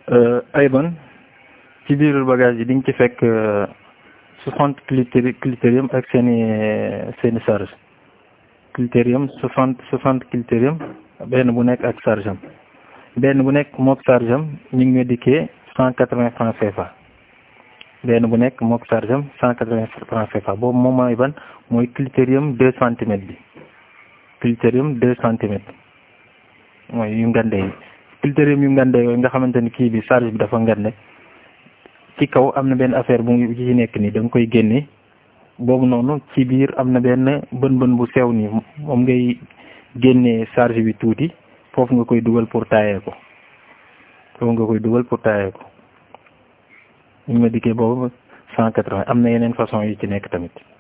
Ayban ci biir bagage yi di nga ci fekk soixante clitéri clitérium ak seen i seen i charge clitérium soixante soixante clitérium benn bu nekk ak charge am benn bu nekk mook charge am ñu ngi ma dikkee cent quatre-vingts francs CFA benn bu nekk mook charge am cent quatre-vingts francs CFA boobu moom mooy ban mooy clitérium deux centimètres bi clitérium deux centimètres mooy yu ngande yi clitérium yu ngande yooyu nga xamante ni kii bi charge bi dafa ngande ci kaw am na benn affaire bu ci nekk nii da nga koy génne boobu noonu ci biir am na benn bën bën bu sew nii moom ngay génnee charge bi tuuti foofu nga koy dugal pour taayee ko foofu nga koy dugal pour taayee ko ñu ma dikkee boobu cent quatre-vingts am na yeneen façon yu ci nekk tamit